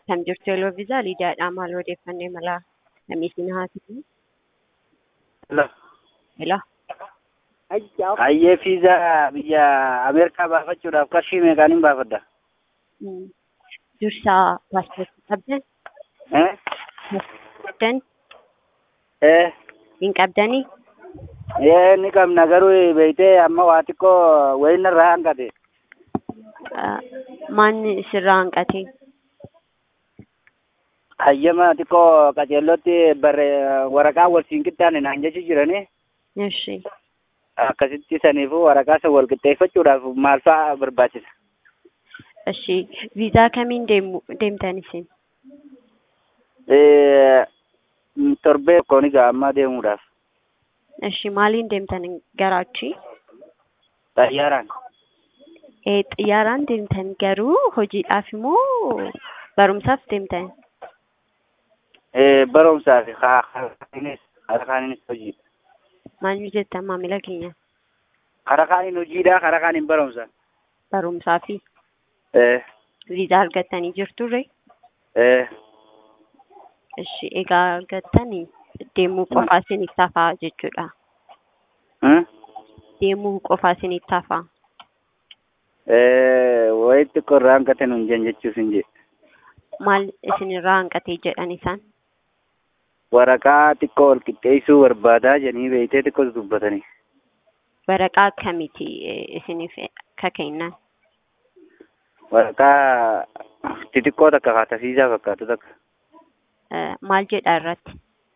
Kan jirtu Yeloo Viizaa Liidiyaadha. Maal odeeffannee mala namiisin haasifne? Hello. Hayyee fiizaa biyya Ameerikaa baafachuudhaaf qarshii meeqaan hin baafadda? Mm. Dursaa paaspoortii qabdan? Eh? Qabdan? Eh? Hin qabdanii? Ee ni qabna garuu beeytee amma waa xiqqoo wayinna irraa hanqate. Ah, Maanni sirraa hanqate? Hayyama xiqqoo qaceellotti barre waraqaa wal siin qixxaane naan jechu jirani. Eshi. Akkasitti saniifuu waraqaa san wal qixxeeffachuudhaaf maal fa'aa barbaachisa? Eshi. Viizaa kamiin deemu deemtan isin? Eh, torbee tokkoon egaa amma deemuudhaaf. Eshi. Maaliin deemtan gara achii? Xayyaaraan. Eh, xiyyaaraan deemtan garuu hojiidhaaf immoo barumsaaf deemtan? Eh, barumsaa fi kaaninis karaa kaaninis hojii. Maal nu jettan maamila keenya? Karaa kaaniin hojiidha karaa kaaniin barumsa. Barumsaa fi Eh, viizaa argattanii jirturre? eh. Eshi. Egaa argattanii deemuu qofaa isiniif tafaa jechuudha. Hmm? Deemuu qofaa isiniif tafaa. Eh, wayi xiqqoo irraa hanqate nuun jen jechuuf hin jee. Maal isinirraa hanqatee jedhan isaan? Waraqaa xiqqoo wal qixxeessuu barbaadaa jennee beeytee xiqqoo dubbatanii. Waraqaa akkamiiti eh, isiniif ka kennan? Waraqaa xixiqqoo takka kaatasiisaa fakkaatu takka. Eh, Maal jedha irratti?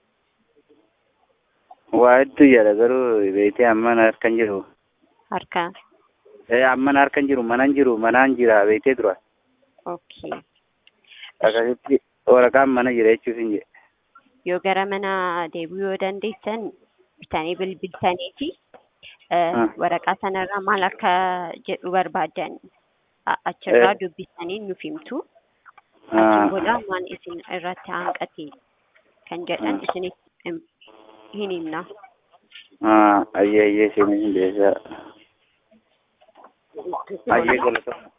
Waa hedduu jedha garuu beeytee amman harkan jiru. Harka. Eh, amman harkan jiru manan jiru manaan jira beeytee tura. Okay. Akkasitti waraqaan mana jira jechuuf hin jee. Yoo gara mana deebi'uu yoo dandeessan bitanii bilbiltaniiti eh, Ah. waraqaa sanarraa maal akka jedhu barbaadan a- achirraa Eh. dubbisanii nuuf himtu. Ah. Achiin booda waan isin irratti hanqate kan jedhan isiniif him- hin himna. Ah, ayyee ayyee seenuu hin beekaa. Ayyee galatoomaa.